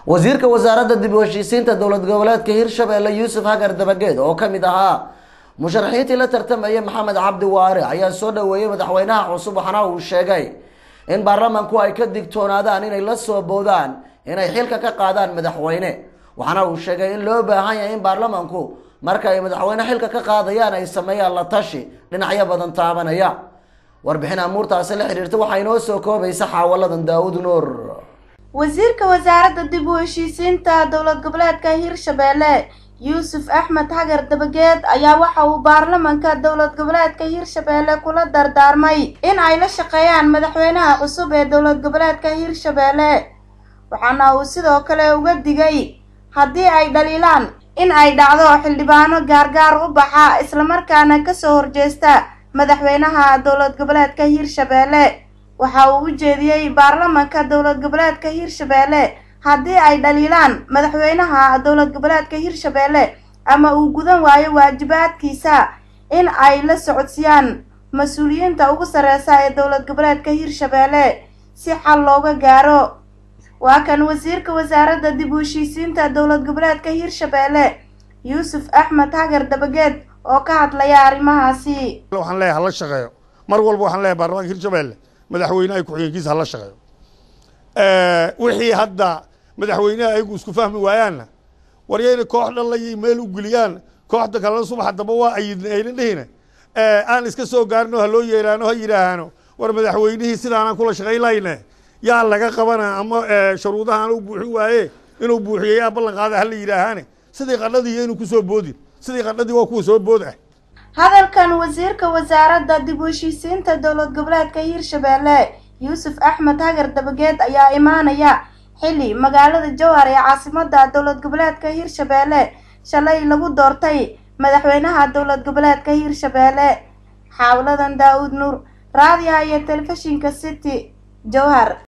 wasiirka wasaaradda dib u heshiisiinta dowlad goboleedka hirshabelle yuusuf hagar dabageed oo kamid ahaa musharaxiintii la tartamayay maxamed cabdi waare ayaa soo dhaweeyey madaxweynaha cusub waxaana uu sheegay in baarlamanku ay ka digtoonaadaan inay la soo boodaan inay xilka ka qaadaan madaxweyne waxaana uu sheegay in loo baahan yahay in baarlamanku marka ay madaxweyne xilka ka qaadayaan ay sameeyaan la tashi dhinacyo badan taabanaya warbixin amuurtaasi la xiriirta waxaa inoo soo koobaysa xaawaladan daawud nuur wasiirka wasaaradda dib u heshiisiinta dowlad goboleedka hirshabelle yuusuf axmed hagar dabageed ayaa waxa uu baarlamanka dowlad goboleedka hirshabelle kula dardaarmay in ay la shaqeeyaan madaxweynaha cusub ee dowlad goboleedka hirshabelle waxaana uu sidoo kale uga digay haddii ay dhaliilaan in ay dhacdo xildhibaano gaargaar u baxa islamarkaana kasoo horjeesta madaxweynaha dowlad goboleedka hirshabelle waxa uu u jeediyey baarlamanka dowlad goboleedka hirshabelle haddii ay dhaliilaan madaxweynaha dowlad goboleedka hirshabelle ama uu gudan waayo waajibaadkiisa in ay la socodsiiyaan mas-uuliyiinta ugu sareysa ee dowlad goboleedka hirshabelle si xal looga gaaro waa kan wasiirka wasaaradda dib u heshiisiinta dowlad goboleedka hirshabelle yuusuf axmed hagar dabageed oo ka hadlaya arrimahaasi waxaan leeyahay hala shaqeeyo mar walba waxaan leeyahay baarlamaanka hirshabelle madaxweynaha ku-xigeenkiisa hala shaqeeyo wixii hadda madaxweynaha ayagu isku fahmi waayaanna waryayna koox dhan la meel u geliyaan kooxda kalena subaxa damba waa ayidna ayna dhihina aan iska soo gaarino ha loo yeeraano ha yidhaahaano war madaxweynihii sidaanaan kula shaqayn lahayne yaa laga qabana ama shuruudahaan u buuxin waaye inuu buuxiyo yaa ballan qaada hala yidhaahaane sidii qadhadii inuu kusoo boodin sidii qadhadii waa kuwa soo bood ah hadalkan wasiirka wasaaradda dib u heshiisiinta dowlad goboleedka hirshabelle yuusuf axmed hagar dabageed ayaa imaanaya xilli magaalada jowhar ee caasimada dowlad goboleedka hirshabelle shalay lagu doortay madaxweynaha dowlad goboleedka hirshabelle xaawladan daa-uud nuur raadiyaha iyo telefishinka city jowhar